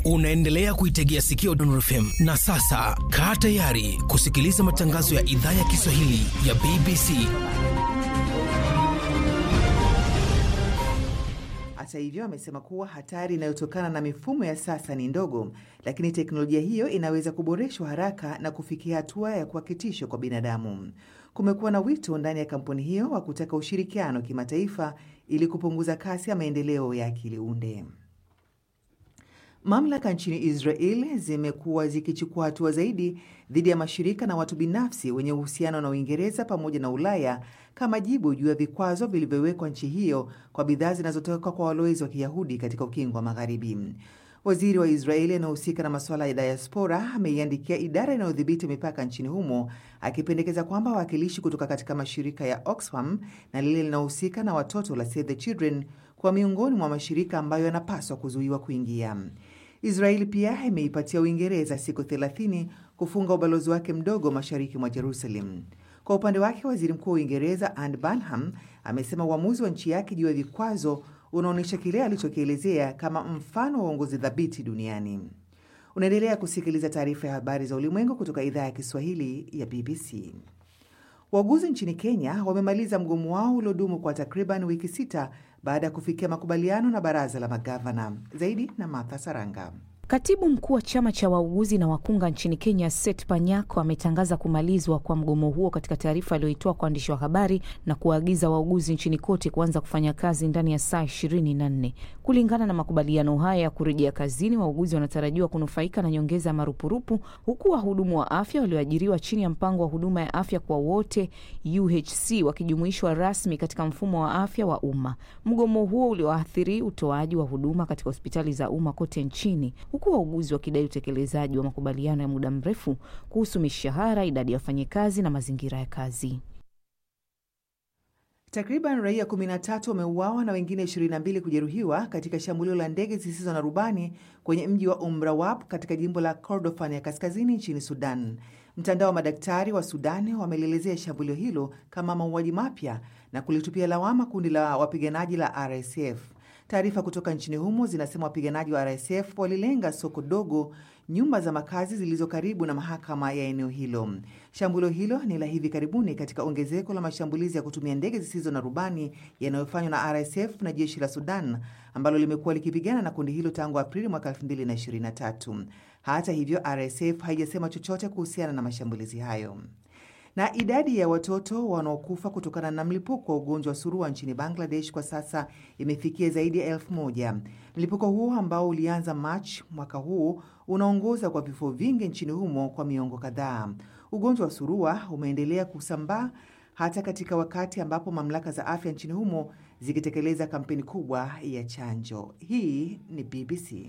Unaendelea kuitegea sikio Dondor FM na sasa kaa tayari kusikiliza matangazo ya idhaa ya Kiswahili ya BBC. Hata hivyo, amesema kuwa hatari inayotokana na mifumo ya sasa ni ndogo, lakini teknolojia hiyo inaweza kuboreshwa haraka na kufikia hatua ya kuwa kitisho kwa binadamu. Kumekuwa na wito ndani ya kampuni hiyo wa kutaka ushirikiano kimataifa ili kupunguza kasi ya maendeleo ya akili unde. Mamlaka nchini Israel zimekuwa zikichukua hatua zaidi dhidi ya mashirika na watu binafsi wenye uhusiano na Uingereza pamoja na Ulaya kama jibu juu ya vikwazo vilivyowekwa nchi hiyo kwa bidhaa zinazotoka kwa walowezi wa Kiyahudi katika ukingo wa Magharibi. Waziri wa Israeli anayehusika na masuala ya diaspora ameiandikia idara inayodhibiti mipaka nchini humo akipendekeza kwamba wawakilishi kutoka katika mashirika ya Oxfam na lile linalohusika na watoto la Save the Children kwa miongoni mwa mashirika ambayo yanapaswa kuzuiwa kuingia. Israeli pia imeipatia Uingereza siku 30 kufunga ubalozi wake mdogo mashariki mwa Jerusalem. Kwa upande wake, waziri mkuu wa Uingereza Anne Burnham amesema uamuzi wa nchi yake juu ya vikwazo unaonyesha kile alichokielezea kama mfano wa uongozi thabiti duniani. Unaendelea kusikiliza taarifa ya habari za ulimwengu kutoka idhaa ya Kiswahili ya BBC. Wauguzi nchini Kenya wamemaliza mgomo wao uliodumu kwa takriban wiki sita baada ya kufikia makubaliano na baraza la magavana. Zaidi na Martha Saranga. Katibu mkuu wa chama cha wauguzi na wakunga nchini Kenya, Seth Panyako, ametangaza kumalizwa kwa mgomo huo katika taarifa aliyoitoa kwa waandishi wa habari na kuwaagiza wauguzi nchini kote kuanza kufanya kazi ndani ya saa ishirini na nne. Kulingana na makubaliano haya ya kurejea kazini, wauguzi wanatarajiwa kunufaika na nyongeza ya marupurupu, huku wahudumu wa afya walioajiriwa chini ya mpango wa huduma ya afya kwa wote UHC wakijumuishwa rasmi katika mfumo wa afya wa umma. Mgomo huo ulioathiri utoaji wa huduma katika hospitali za umma kote nchini huku wauguzi wakidai utekelezaji wa makubaliano ya muda mrefu kuhusu mishahara, idadi ya wafanyikazi na mazingira ya kazi. Takriban raia 13 wameuawa na wengine 22 kujeruhiwa katika shambulio la ndege zisizo na rubani kwenye mji wa Umrawap katika jimbo la Kordofan ya kaskazini nchini Sudan. Mtandao wa madaktari wa Sudan wamelielezea shambulio hilo kama mauaji mapya na kulitupia lawama kundi la wapiganaji la RSF. Taarifa kutoka nchini humo zinasema wapiganaji wa RSF walilenga soko dogo, nyumba za makazi zilizo karibu na mahakama ya eneo hilo. Shambulio hilo ni la hivi karibuni katika ongezeko la mashambulizi ya kutumia ndege zisizo na rubani yanayofanywa na RSF na jeshi la Sudan ambalo limekuwa likipigana na kundi hilo tangu Aprili mwaka 2023. Hata hivyo, RSF haijasema chochote kuhusiana na mashambulizi hayo na idadi ya watoto wanaokufa kutokana na mlipuko wa ugonjwa wa surua nchini Bangladesh kwa sasa imefikia zaidi ya elfu moja. Mlipuko huo ambao ulianza Machi mwaka huu unaongoza kwa vifo vingi nchini humo kwa miongo kadhaa. Ugonjwa wa surua umeendelea kusambaa hata katika wakati ambapo mamlaka za afya nchini humo zikitekeleza kampeni kubwa ya chanjo. Hii ni BBC.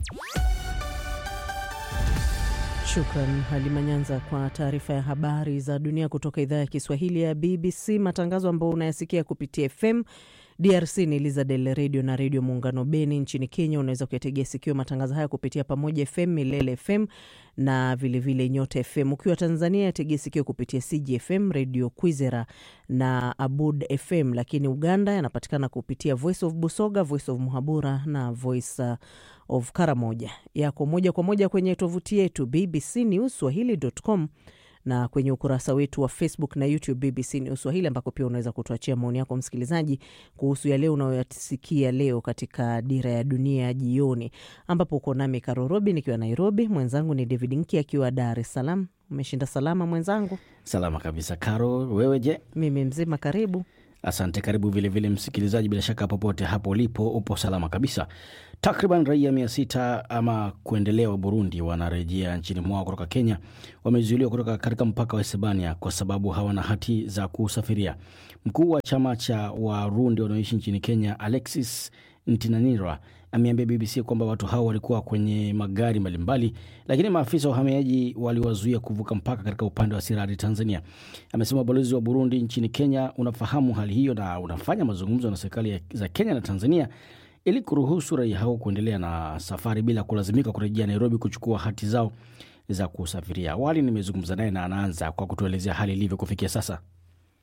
Shukran Halima Nyanza kwa taarifa ya habari za dunia kutoka idhaa ya Kiswahili ya BBC. Matangazo ambayo unayasikia kupitia FM DRC ni Elizadel redio na redio Muungano Beni. Nchini Kenya unaweza kuyategea sikio matangazo haya kupitia Pamoja FM, Milele FM na vilevile vile Nyota FM. Ukiwa Tanzania yategea sikio kupitia CGFM, redio Kwizera na Abud FM, lakini Uganda yanapatikana kupitia Voice of Busoga, Voice of Muhabura na Voice uh, of Karamoja. Yako moja kwa moja kwenye tovuti yetu BBC News Swahili.com na kwenye ukurasa wetu wa Facebook na YouTube BBC News Swahili, ambako pia unaweza kutuachia maoni yako msikilizaji, kuhusu yale unayoyasikia leo katika Dira ya Dunia jioni, ambapo uko nami Karo Robi nikiwa Nairobi, mwenzangu ni David Nki akiwa Dar es Salaam. Umeshinda salama mwenzangu? Salama kabisa Karo, wewe je? Mimi mzima, karibu. Asante, karibu vilevile msikilizaji, bila shaka popote hapo ulipo upo salama kabisa. Takriban raia mia sita ama kuendelea wa Burundi wanarejea nchini mwao kutoka Kenya wamezuiliwa kutoka katika mpaka wa Hispania kwa sababu hawana hati za kusafiria. Mkuu wa chama cha Warundi wanaoishi nchini Kenya, Alexis Ntinanira, ameambia BBC kwamba watu hao walikuwa kwenye magari mbalimbali, lakini maafisa wa uhamiaji waliwazuia kuvuka mpaka katika upande wa Sirari, Tanzania. Amesema ubalozi wa Burundi nchini Kenya unafahamu hali hiyo na unafanya mazungumzo na serikali za Kenya na Tanzania ili kuruhusu raia hao kuendelea na safari bila kulazimika kurejea Nairobi kuchukua hati zao za kusafiria. Awali nimezungumza naye na anaanza kwa kutuelezea hali ilivyo kufikia sasa.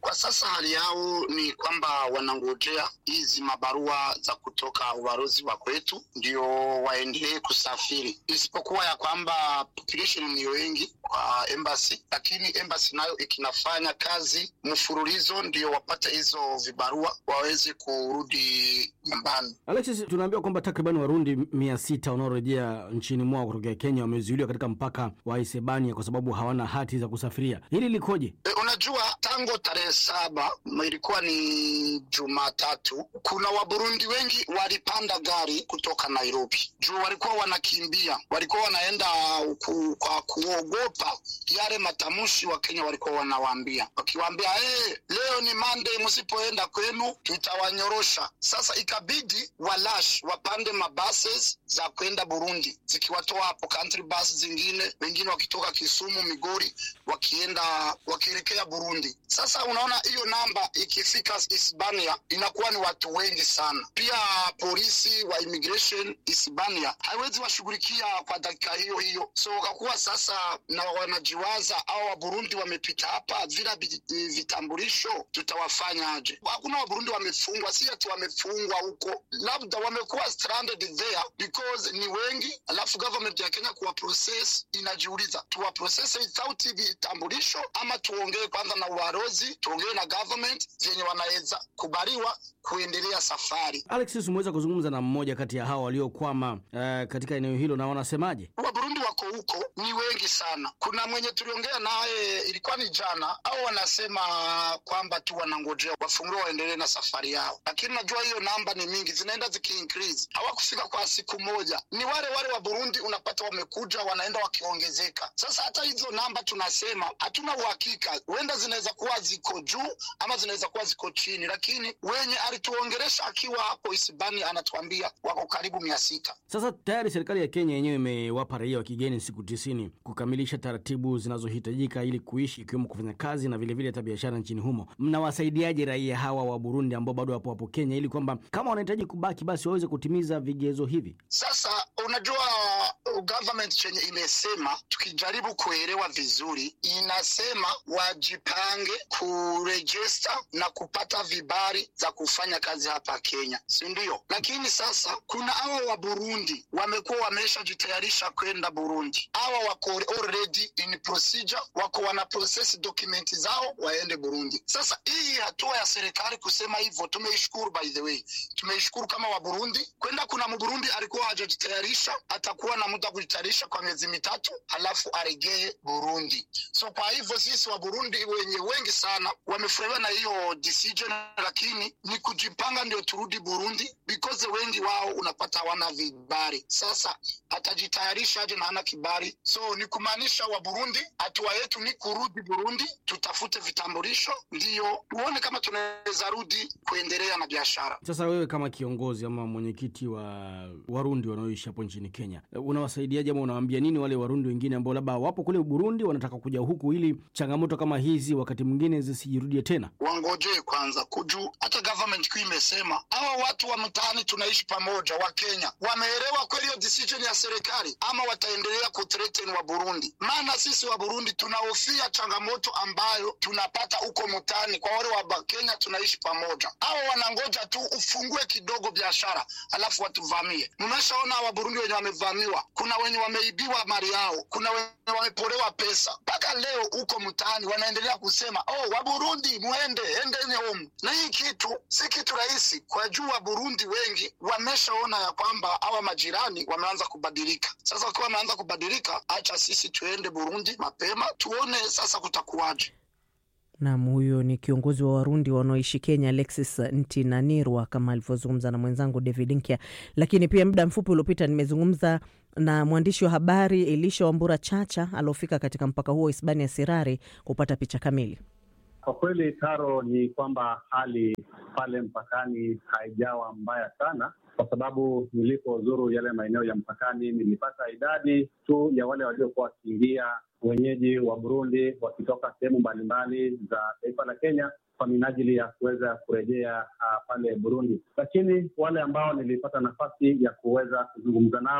Kwa sasa hali yao ni kwamba wanangojea hizi mabarua za kutoka ubalozi wa kwetu ndio waendelee kusafiri, isipokuwa ya kwamba population ni wengi kwa embassy, lakini embassy nayo ikinafanya kazi mfululizo ndio wapate hizo vibarua waweze kurudi nyumbani. Alexis, tunaambiwa kwamba takriban Warundi mia sita wanaorejea nchini mwao kutokea Kenya wamezuiliwa katika mpaka wa Isebania kwa sababu hawana hati za kusafiria. Hili likoje? E, unajua tangu tarehe saba ilikuwa ni Jumatatu, kuna Waburundi wengi walipanda gari kutoka Nairobi juu walikuwa wanakimbia, walikuwa wanaenda ku, kwa kuogopa yale matamshi wa Kenya walikuwa wanawaambia, wakiwaambia hey, leo ni Monday, msipoenda kwenu tutawanyorosha. Sasa ikabidi walash wapande mabuses za kwenda Burundi, zikiwatoa hapo country bus zingine, wengine wakitoka Kisumu, Migori, wakienda wakielekea Burundi. Sasa unaona hiyo namba ikifika Hispania inakuwa ni watu wengi sana. Pia polisi wa immigration Hispania haiwezi washughulikia kwa dakika hiyo hiyo, so kakuwa sasa na wanajiwaza au Waburundi wamepita hapa vila vitambulisho, tutawafanyaje? Hakuna Waburundi wamefungwa, si ati wamefungwa huko, labda wamekuwa stranded there because ni wengi, alafu government ya Kenya kuwa process inajiuliza tuwa process without vitambulisho ama tuongee kwanza na ubalozi, tuongee na government zenye wanaweza kubaliwa kuendelea safari. Alexis, umeweza kuzungumza na mmoja kati ya hao waliokwama uh, katika eneo hilo na wanasemaje? Waburundi wako huko ni wengi sana. Kuna mwenye tuliongea naye ilikuwa ni jana, au wanasema kwamba tu wanangojea wafungue waendelee na safari yao, lakini najua hiyo namba ni mingi, zinaenda zikiincrease. Hawakufika kwa siku moja, ni wale wale wa Burundi unapata wamekuja, wanaenda wakiongezeka. Sasa hata hizo namba tunasema hatuna uhakika, huenda zinaweza kuwa ziko juu ama zinaweza kuwa ziko chini, lakini wenye alituongeresha akiwa hapo Hispania anatuambia wako karibu mia sita. Sasa tayari serikali ya Kenya yenyewe imewapa raia wa kigeni siku tisini kukamilisha taratibu zinazohitajika ili kuishi ikiwemo kufanya kazi na vilevile hata biashara nchini humo. Mnawasaidiaje raia hawa wa Burundi ambao bado wapo hapo Kenya ili kwamba kama wanahitaji kubaki basi waweze kutimiza vigezo hivi? Sasa unajua government chenye imesema, tukijaribu kuelewa vizuri, inasema wajipange kurejista na kupata vibali za kufanya kazi hapa Kenya, si ndio? Lakini sasa kuna hawa wa Burundi wamekuwa wameshajitayarisha kwenda Burundi, hawa wako already in procedure, wako wana process document zao waende Burundi. Sasa hii hatua ya serikali kusema hivyo tumeishukuru, by the way, tumeishukuru kama wa Burundi kwenda. Kuna Mburundi alikuwa hajajitayarisha, atakuwa na muda kujitayarisha kwa miezi mitatu, halafu aregee Burundi. So kwa hivyo sisi wa Burundi wenye wengi sana wamefurahiwa na hiyo decision, lakini ni kujipanga ndio turudi Burundi because wengi wao unapata hawana vibali. Sasa atajitayarisha aje na hana kibali? So ni kumaanisha wa Burundi, hatua yetu ni kurudi Burundi, tutafute vitambulisho, ndiyo tuone kama tunaweza rudi kuendelea na biashara. Sasa wewe kama kiongozi ama mwenyekiti wa Warundi wanaoishi hapo nchini Kenya, unawasaidiaje ama unawaambia nini wale Warundi wengine ambao labda wapo kule Burundi wanataka kuja huku ili changamoto kama hizi wakati mwingine zisijirudie tena? Wangojee kwanza kujuu, hata government kuu imesema hawa watu wa mtaani tunaishi pamoja, wa Kenya wameelewa kweli hiyo decision ya serikali, ama wataendelea kuthreaten wa Burundi? Maana sisi wa Burundi tunahofia changamoto ambayo tunapata huko mtaani kwa wale wa Kenya tunaishi pamoja. Hawa wanangoja tu ufungue kidogo biashara alafu watuvamie. Mmeshaona wa Burundi wenye wamevamiwa, kuna wenye wameibiwa mali yao, kuna wenye wamepolewa pesa. Mpaka leo huko mtaani wanaendelea kusema oh, wa Burundi muende endeni home, na hii kitu si kitu rahisi kwa juu wa Burundi wengi wameshaona ya kwamba hawa majirani wameanza kubadilika. Sasa wakiwa wameanza kubadilika, acha sisi tuende Burundi mapema tuone sasa kutakuwaje. Nam, huyo ni kiongozi wa Warundi wanaoishi Kenya, Alexis Ntinanirwa, kama alivyozungumza na mwenzangu David Nkya. Lakini pia muda mfupi uliopita nimezungumza na mwandishi wa habari Elisha Wambura Chacha aliofika katika mpaka huo Hispania Sirari kupata picha kamili. Kwa kweli, Taro, ni kwamba hali pale mpakani haijawa mbaya sana, kwa sababu nilipozuru yale maeneo ya mpakani nilipata idadi tu ya wale waliokuwa wakiingia wenyeji wa Burundi wakitoka sehemu mbalimbali za taifa la Kenya kwa minajili ya kuweza kurejea uh, pale Burundi. Lakini wale ambao nilipata nafasi ya kuweza kuzungumza nao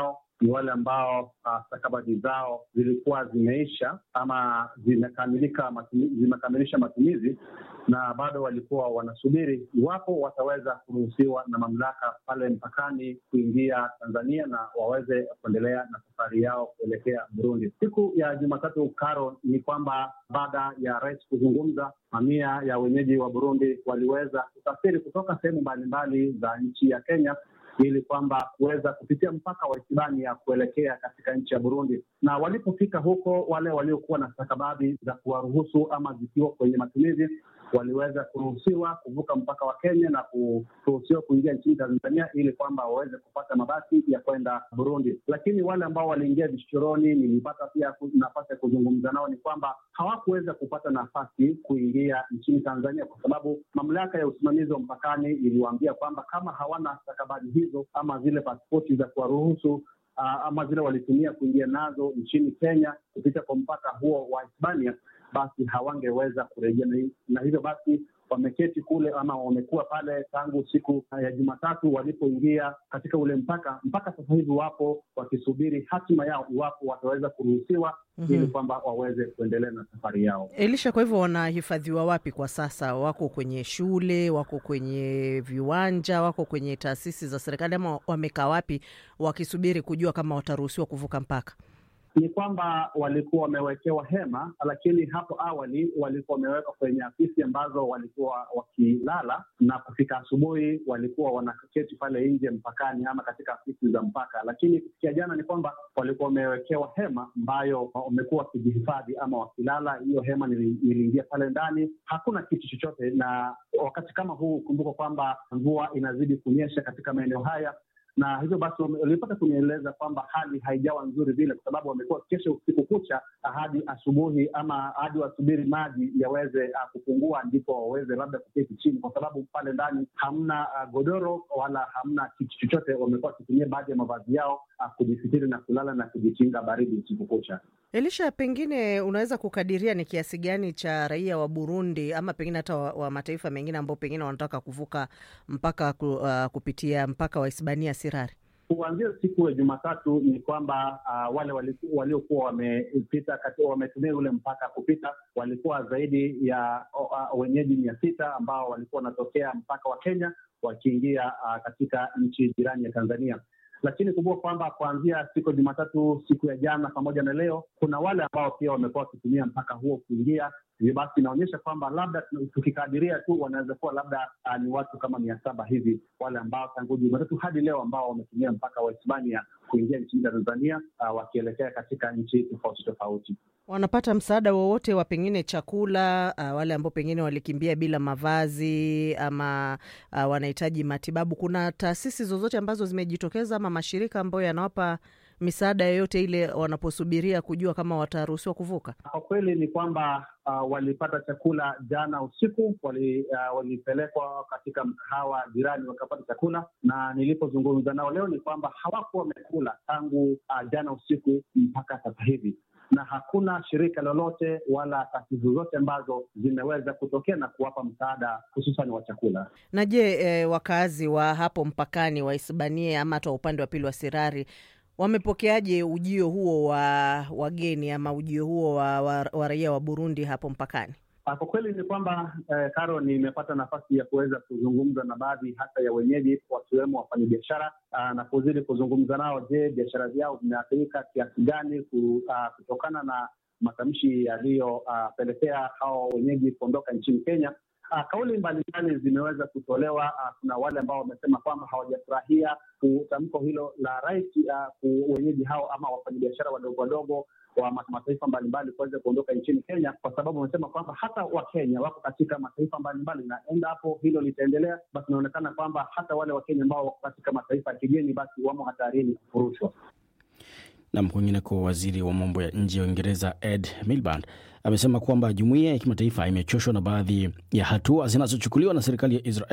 ni wale ambao uh, stakabadhi zao zilikuwa zimeisha ama zimekamilika matumi, zimekamilisha matumizi na bado walikuwa wanasubiri iwapo wataweza kuruhusiwa na mamlaka pale mpakani kuingia Tanzania na waweze kuendelea na safari yao kuelekea Burundi. Siku ya Jumatatu, Karo, ni kwamba baada ya rais kuzungumza, mamia ya wenyeji wa Burundi waliweza kusafiri kutoka sehemu mbalimbali za nchi ya Kenya ili kwamba kuweza kupitia mpaka wa Hispania kuelekea katika nchi ya Burundi. Na walipofika huko, wale waliokuwa na stakabadhi za kuwaruhusu ama zikiwa kwenye matumizi waliweza kuruhusiwa kuvuka mpaka wa Kenya na kuruhusiwa kuingia nchini Tanzania ili kwamba waweze kupata mabasi ya kwenda Burundi. Lakini wale ambao waliingia vichochoroni, nilipata pia nafasi ya kuzungumza nao, ni kwamba hawakuweza kupata nafasi kuingia nchini Tanzania kwa sababu mamlaka ya usimamizi wa mpakani iliwaambia kwamba kama hawana stakabadhi hizo ama zile pasipoti za kuwaruhusu uh, ama zile walitumia kuingia nazo nchini Kenya kupita kwa mpaka huo wa Hispania basi hawangeweza kurejea, na hivyo basi wameketi kule ama wamekuwa pale tangu siku ya Jumatatu walipoingia katika ule mpaka. Mpaka sasa hivi wapo wakisubiri hatima yao, iwapo wataweza kuruhusiwa mm -hmm. ili kwamba waweze kuendelea na safari yao. Elisha, kwa hivyo wanahifadhiwa wapi kwa sasa? Wako kwenye shule, wako kwenye viwanja, wako kwenye taasisi za serikali, ama wamekaa wapi wakisubiri kujua kama wataruhusiwa kuvuka mpaka? ni kwamba walikuwa wamewekewa hema, lakini hapo awali walikuwa wamewekwa kwenye afisi ambazo walikuwa wakilala, na kufika asubuhi walikuwa wanaketi pale nje mpakani ama katika afisi za mpaka. Lakini kufikia jana ni kwamba walikuwa wamewekewa hema ambayo wamekuwa wakijihifadhi ama wakilala. Hiyo hema niliingia pale ndani, hakuna kitu chochote, na wakati kama huu, kumbuka kwamba mvua inazidi kunyesha katika maeneo haya na hivyo basi walipata kunieleza kwamba hali haijawa nzuri vile, kwa sababu wamekuwa kesho usiku kucha hadi asubuhi ama hadi wasubiri maji yaweze uh, kupungua ndipo waweze labda kuketi chini, kwa sababu pale ndani hamna uh, godoro wala hamna kitu chochote. Wamekuwa wakitumia baadhi ya mavazi yao uh, kujisitiri na kulala na kujikinga baridi usiku kucha. Elisha, pengine unaweza kukadiria ni kiasi gani cha raia wa Burundi ama pengine hata wa, wa mataifa mengine ambao pengine wanataka kuvuka mpaka ku, uh, kupitia mpaka wa Hispania Sirari? Kuanzia siku ya Jumatatu ni kwamba uh, wale waliokuwa wamepita wametumia ule mpaka kupita walikuwa zaidi ya uh, wenyeji mia sita ambao walikuwa wanatokea mpaka wa Kenya wakiingia uh, katika nchi jirani ya Tanzania lakini kumbuka kwamba kuanzia siku ya Jumatatu, siku ya jana pamoja na leo, kuna wale ambao pia wamekuwa wakitumia mpaka huo kuingia. Hivyo basi inaonyesha kwamba labda tukikadiria tu wanaweza kuwa labda uh, ni watu kama mia saba hivi, wale ambao tangu Jumatatu hadi leo ambao wametumia mpaka wa Hispania kuingia nchini Tanzania, uh, wakielekea katika nchi tofauti tofauti. Wanapata msaada wowote wa pengine chakula? Uh, wale ambao pengine walikimbia bila mavazi ama uh, wanahitaji matibabu, kuna taasisi zozote ambazo zimejitokeza ama mashirika ambayo yanawapa misaada yoyote ile wanaposubiria kujua kama wataruhusiwa kuvuka? Kwa kweli ni kwamba uh, walipata chakula jana usiku, wali, uh, walipelekwa katika mkahawa jirani wakapata chakula, na nilipozungumza nao leo ni kwamba hawakuwa wamekula tangu uh, jana usiku mpaka sasa hivi na hakuna shirika lolote wala taasisi zozote ambazo zimeweza kutokea na kuwapa msaada hususan wa chakula. Na je, e, wakazi wa hapo mpakani wa Hispania ama hata upande wa pili wa Sirari wamepokeaje ujio huo wa wageni ama ujio huo wa, wa, wa raia wa Burundi hapo mpakani? Kwa kweli ni kwamba eh, Karo, nimepata nafasi ya kuweza kuzungumza na baadhi hata ya wenyeji wakiwemo wafanyabiashara na kuzidi kuzungumza nao. Je, biashara vyao vimeathirika kiasi gani kutokana na matamshi yaliyopelekea uh, hao wenyeji kuondoka nchini Kenya? Uh, kauli mbalimbali zimeweza kutolewa. Uh, kuna wale ambao wamesema kwamba hawajafurahia tamko hilo la rais uh, wenyeji hao ama wafanyabiashara wadogo wadogo wa mataifa mbalimbali kuweza kuondoka nchini Kenya, kwa sababu wamesema kwamba hata Wakenya wako katika mataifa mbalimbali, na endapo hilo litaendelea, basi inaonekana kwamba hata wale Wakenya ambao wako katika mataifa ya kigeni, basi wamo hatarini kufurushwa. Nam, kwingineko, waziri wa mambo ya nje ya Uingereza Ed Miliband amesema kwamba jumuiya ya kimataifa imechoshwa na baadhi ya hatua zinazochukuliwa na serikali ya Israel